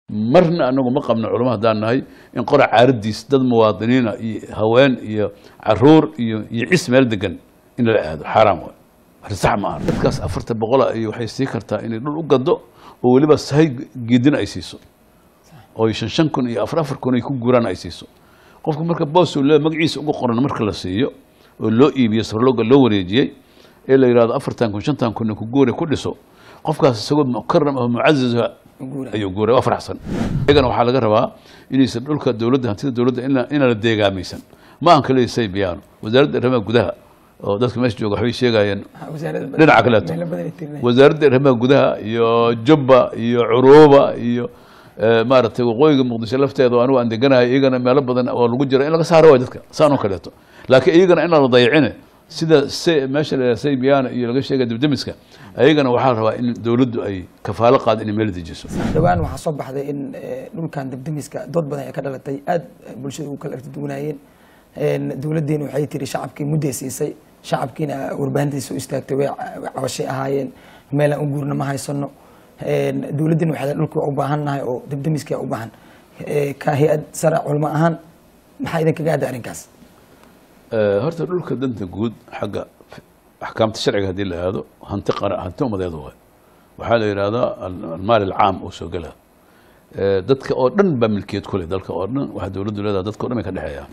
marna anagu ma qabno culamo haddaan nahay in qora caaradiis dad muwaadiniina iyo haween iyo caruur iyo iyo cis meel degan in lala aado xaaraam waay arrin sax ma aha dadkaas afarta boqola iyo waxay sii kartaa inay dhul u gado oo weliba sahay geedina ay siiso oo shan shan kun iyo afar afar kun ay ku guuraan ay siiso qofka marka boos uu leeyahay magaciisa ugu qoran marka la siiyo oo loo iibiyo sarlooga loo wareejiyey ee la yidhahdo afartan kun shantan kun ku guure ku dhiso qofkaas isagoo mukaram ah mucazaz ayuu guuray waa faraxsan iyagana waxaa laga rabaa inaysan dhulka dowladda hantida dowladda ina inaan la deegaamaysan ma aan kale say biyaano wasaaradda arrimaha gudaha oo dadka meesha jooga waxbay sheegayeen dhinaca kaleeto wasaaradda arrimaha gudaha iyo jubba iyo curuuba iyo maaragtay waqooyiga muqdisho lafteeda oo anigu aan deganahay iyagana meelo badan oo lagu jira in laga saaro waay dadka saan oo kaleeto laakiin iyagana inaan la dayacine sida se meesha la saybiyaana iyo laga sheegay dibdemiska ayagana waxaa la rabaa in dowladdu ay kafaalo qaad inay meel dejiso dhowaan waxaa soo baxday in dhulkan dibdemiska dood badan ay ka dhalatay aad bulshada ugu kala argdugunaayeen dowladdeena waxay tiri shacabkii mudday siisay shacabkiina warbaahintiisa u istaagtay way cabashay ahaayeen meelaan u guurna ma haysano dowladdeena waxay dhulka u baahan nahay oo dibdemiska u baahan ka hay-ad sare culmo ahaan maxaa idin kaga hadda arrinkaas horta dhulka danta guud xagga axkaamta sharciga haddii la aado hanti qara hanti umadeed waay waxaa la yidhahdaa almaal alcaam oo soo gela dadka oo dhan baa milkiyad ku leh dalka oo dhan waxaa dowladdu leedaha dadka o dhan bay ka dhexeeyaan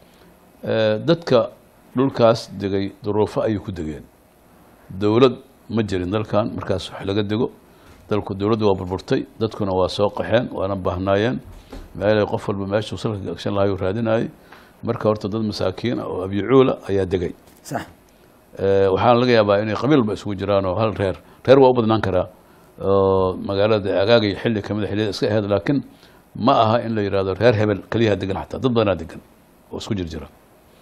dadka dhulkaas degay duruufo ayay ku degeen dowlad ma jirin dalkan markaas wax laga dego dalku dowladdu waa burburtay dadkuna waa soo qaxeen waana baahnaayeen meelay qof walba meeshuu salka gagshan lahayu raadinayay marka horta dad masaakiin ah oo abyicuula ayaa degay sax waxaana laga yaabaa inay qabiilba isugu jiraan oo hal reer reer waa u badnaan karaa oo magaalada agaagay xilli kamid a xilliyada iska ahayd laakiin ma aha in la yidhahdo reer hebel keliyaha degan xataa dad badanaa degan oo isku jir jira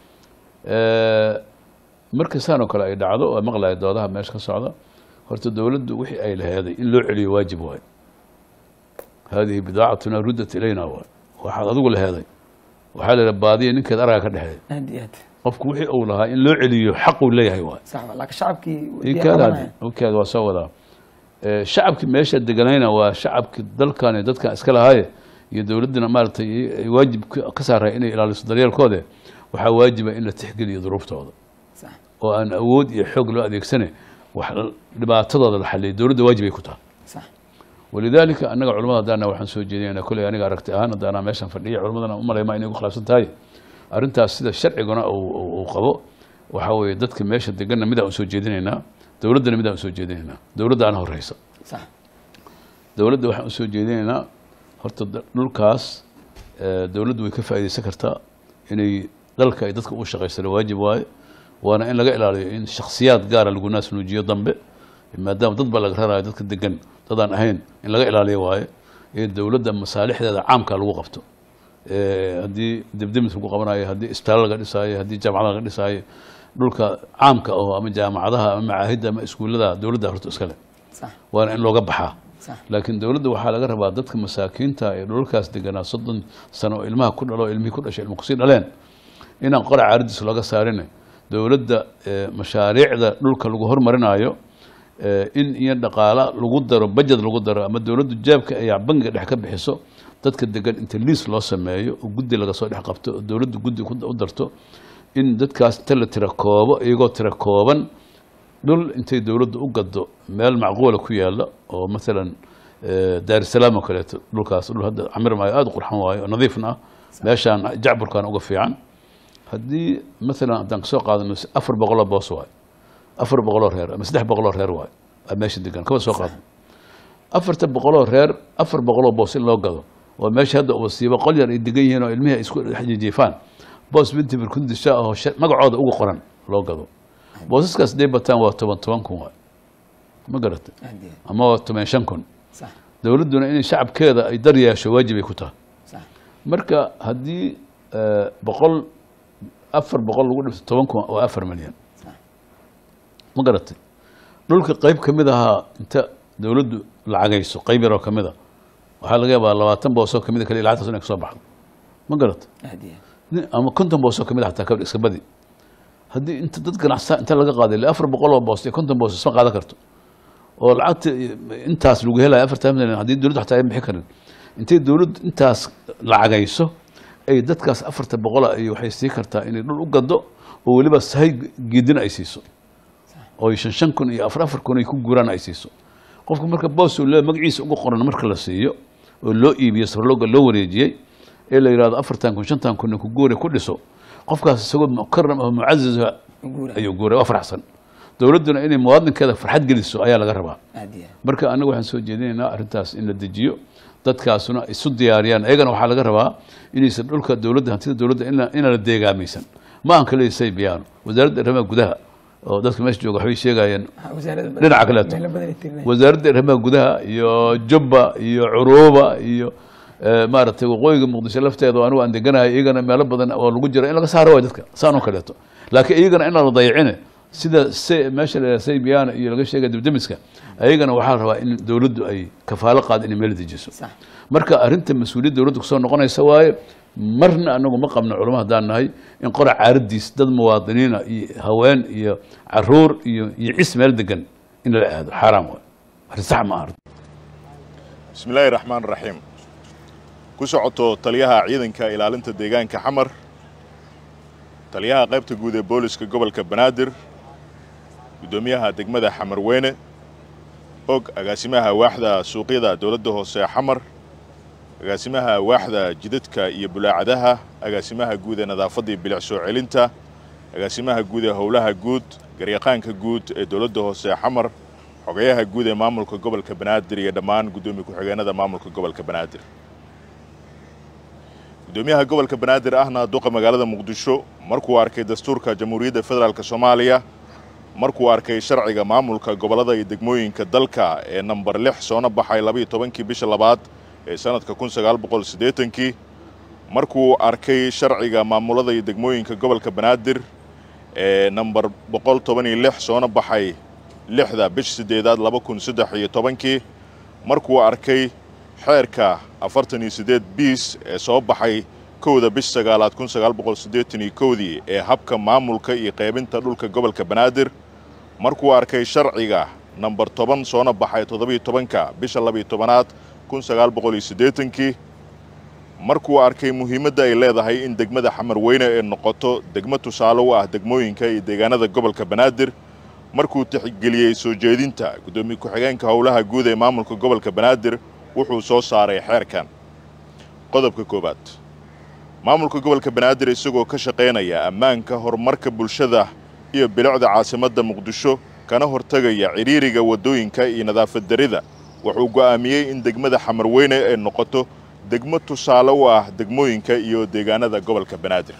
marka saan oo kale ay dhacdo oo maqlaya doodaha meesha ka socda horta dowladdu wixii ay laheeday in loo celiyo waajib waayo haadihi bidaacatuna ruddat ilayna waay waxaad adigu laheeday waxaa la yidhaha baadiya ninkeed araga ka dhexeeya aad iyo aad qofku wixii uu lahaa in loo celiyo xaquu leeyahay waay sax wa laakiin shacabkii way ikaada qabanayaan. okaada waa soo wadaa Eh, shacabkii meesha deganayna waa shacabkii dalkan iyo dadkan iska lahaaye iyo dowladdina maaragtay ay waajib ka ka saaray inay ilaaliso daryeelkoode waxaa waajiba in la tixgeliyo duruuftooda sax oo aan awood iyo xoog loo adeegsane wax dhibaatadooda la xaliyo dowladda waajib ay ku tahay sax walidaalika annaga culamada haddaana waxaan soo jeedinayna kolley aniga aragti ahaan haddaana meeshan fadhiya culamadana u malayma inay ku khilaafsan tahay arrintaas sida sharciguna uu- uu uu qabo waxaa weeye dadka meesha deganna midaan u soo jeedinaynaa dowladdana midaan u soo jeedinaynaa dowladda aan horeysa sax dowladda waxaan u soo jeedinaynaa horta da- dhulkaas eh, dowladdu way ka faa'iidaysan kartaa inay dalka ay dadka u shaqaysana waajib waaye waana in laga ilaaliyo in shakhsiyaad gaara lagu naas nuujiyo dambe maadaama dad baa laga rarayo dadka degan dadaan ahayn in laga ilaaliyo waaye ee dowladda masaalixdeeda caamka lagu qabto Eh, haddii debdemis lagu qabanayo haddii isbitaalo laga dhisaayo haddii jaamacada laga dhisaayo dhulka caamka oo ama jaamacadaha ama macaahidda ama iskuullada dowladda horta iska leh sax waana in looga baxaa sax laakiin dowladda waxaa laga rabaa dadka masaakiinta ee dhulalkaas deganaa soddon sano oo ilmaha ku dhalo ilmihii ku dhashay ilma kusii dhaleen inaan qora caaradiis laga saarin dowladda eh, mashaariicda dhulka lagu hormarinayo eh, in iyo dhaqaala lagu daro bajed lagu daro ama dowladdu jaabka ay bangiga dhex ka bixiso dadka degan inta liis loo sameeyo oo guddi laga soo dhex qabto oo dowladdu guddi ku- u darto in dadkaas inta la tira koobo iyagoo tira kooban dhul intay dowladdu u gado meel macquula ku yaala oo maalan eh, daarisalaam oo kaleeto dhulkaas dhul hadda camir maayo aada u qurxan waayo oo nadiifna ah meeshaan jacburkan uga fiican haddii maalan haddaan kasoo qaadano afar boqoloo boos waayo afar boqoloo reer ama saddex boqoloo reer waayo aa meesha degan kaba soo qaadno afarta boqoloo reer afar boqoloo boos in loo gado oo meesha hadda wasiibo qol yar ay degan yihiin oo ilmihii ay isku jijiifaan boos binti birkundisha oo sha- magacooda uga qoran loo gado boosaskaas day bataan waa toban toban kun waay ma garatay aad iyo aad ama waa toban shan kun sax dowladduna inay shacabkeeda ay dar yeesho waajib ay ku tahay sax marka haddii eh, boqol afar boqol lagu dhibto toban kun waa afar milyan sax ma garatay dhulka qayb ka mid ahaa inta dowladdu lacagayso qayb yaroo ka mid a waxaa laga yaabaa labaatan boosoo kamid a kaliya lacagtaas inay kasoo baxdo ma garatay aad iyo aad nin- ama konton boosoo kamid a xataa kabadh iska badi haddii inta dad ganacsa inta laga qaaday ilaa afar boqol oo boos iyo konton boos isma qaadan karto oo lacagta intaas lagu helayo afartan milyan haddii dowladdu xataa ay bixi karin intay dowladdu intaas lacagayso ay dadkaas afarta boqola iyo waxay sii kartaa inay dhul u gado oo weliba sahay geedina ay siiso oo shan shan kun iyo afar afar kun ay ku guuraan ay siiso qofka marka boos le magaciisa uga qoran marka la siiyo oo loo iibiyo sarlooga loo wareejiyey ee la yidhahdo afartan kun shantan kun ku guure ku dhiso qofkaas isagoo mukaram oo mucaziza guura ayuu guuray waa faraxsan dowladduna inay muwaadinkeeda farxad geliso ayaa laga rabaa aad iyo aad marka anaga waxaan soo jeedinaynaa arrintaas in la dejiyo dadkaasuna isu diyaariyaan ayagana waxaa laga rabaa inaysan dhulka dowladda hantida dowladda ina- inaan la deegaamaysan ma aan kale saybiyaano wasaaradda arrimaha gudaha oo dadka meesha jooga waxbay sheegayeen Waxaa wasaaradda dhinaca kaleeto. meelo badan ay tirinayaan. wasaaradda arrimaha gudaha iyo jubba iyo curuuba iyo eh, maaragtay waqooyiga muqdisho lafteeda oo anigu aan deganahay iyagana meelo badan oo lagu jiro in laga saaro waay dadka saan oo kaleeto laakiin iyagana inaan la dayacine sida se meesha la saybiyaana iyo laga sheegay dibdemiska ayagana waxaa la rabaa in dowladdu ay kafaalo qaad inay meel dejiso sax marka arrinta mas-uuliyad dowladda kusoo noqonaysa waaye marna anagu ma qabno culamo haddaan nahay in qora caaradiis dad muwaadiniina iyo haween iyo caruur iyo iyo cis meel degan in lala aado xaaraam waay arrin sax ma aha bismi illaahi raxmaan raxiim ku socoto taliyaha ciidanka ilaalinta deegaanka xamar taliyaha qaybta guud ee booliska gobolka banaadir guddoomiyaha degmada xamar weyne og agaasimaha waaxda suuqyada dowladda hoose xamar agaasimaha waaxda jidadka iyo bulaacadaha agaasimaha guud ee nadaafadda iyo bilic soo celinta agaasimaha guud ee howlaha guud garyaqaanka guud ee dowladda hoose xamar xogayaha guud ee maamulka gobolka banaadir iyo dhammaan guddoomiye ku-xigeenada maamulka gobolka banaadir guddoomiyaha gobolka banaadir ahna duqa magaalada muqdisho markuu arkay dastuurka jamhuuriyadda federaalk soomaaliya markuu arkay sharciga maamulka gobollada iyo degmooyinka dalka ee namber lix soona baxay labaiyo tobankii bisha labaad ee sanadka kun sagaal boqol siddeetankii markuu arkay sharciga maamulada iyo degmooyinka gobolka banaadir ee namber boqol toban iyo lix soona baxay lixda bisha siddeedaad laba kun saddex iyo tobankii markuu arkay xeerka afartan iyo siddeed biis ee soo baxay kowda bish sagaalaad kun sagaal boqol siddeetan iyo kowdii ee habka maamulka iyo qaybinta dhulka gobolka banaadir markuu arkay sharciga namber toban soona baxay toddobiyo tobanka bisha labiyo tobanaad kun sagaal boqol iyo siddeetankii markuu arkay muhiimadda ay leedahay in degmada xamar weyne ee noqoto degmo tusaale u ah degmooyinka iyo deegaanada gobolka banaadir markuu tixgeliyey soo jeedinta guddoomiye ku-xigeenka howlaha guud ee maamulka gobolka banaadir wuxuu soo saaray xeerkan qodobka koowaad maamulka gobolka banaadir isagoo ka shaqaynaya ammaanka horumarka bulshada iyo bilicda caasimadda muqdisho kana hortegaya cidhiiriga waddooyinka iyo nadaafad darida wuxuu go'aamiyey in degmada xamar weyne ay noqoto degmo tusaale u ah degmooyinka iyo deegaanada gobolka banaadir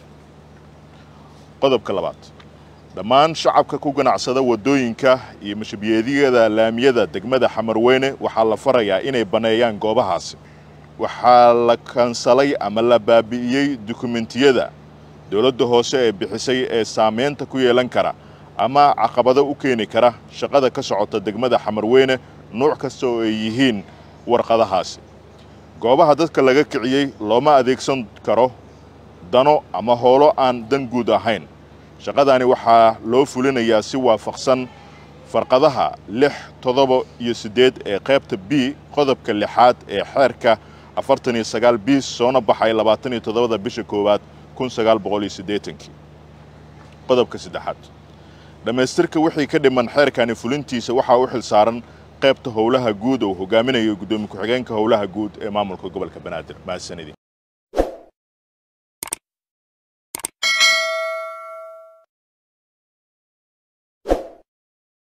qodobka labaad dhammaan shacabka ku ganacsada waddooyinka iyo mashabiyeedyada laamiyada degmada xamarweyne waxaa la farayaa inay banneeyaan goobahaasi waxaa la kansalay ama la baabi'iyey dukumentiyada dowladda hoose ee bixisay ee saamaynta ku yeelan kara ama caqabado u keeni kara shaqada ka socota degmada xamarweyne nuuc kasta oo ay yihiin warqadahaasi goobaha dadka laga kiciyey looma adeegsan karo dano ama hoolo aan dan guud ahayn shaqadani waxaa loo fulinayaa si waafaqsan farqadaha lix toddoba iyo siddeed ee qaybta b qodobka lixaad ee xeerka afartan iyo sagaal biis soona baxay labaatan iyo toddobada bisha koowaad kun sagaal boqol iyo siddeetankii qodobka saddexaad dhammaystirka wixii ka dhiman xeerkani fulintiisa waxaa u xil saaran qaybta howlaha guud oo hogaaminayo guddoomiye ku-xigeenka howlaha guud ee maamulka gobolka banaadir mahadsanidin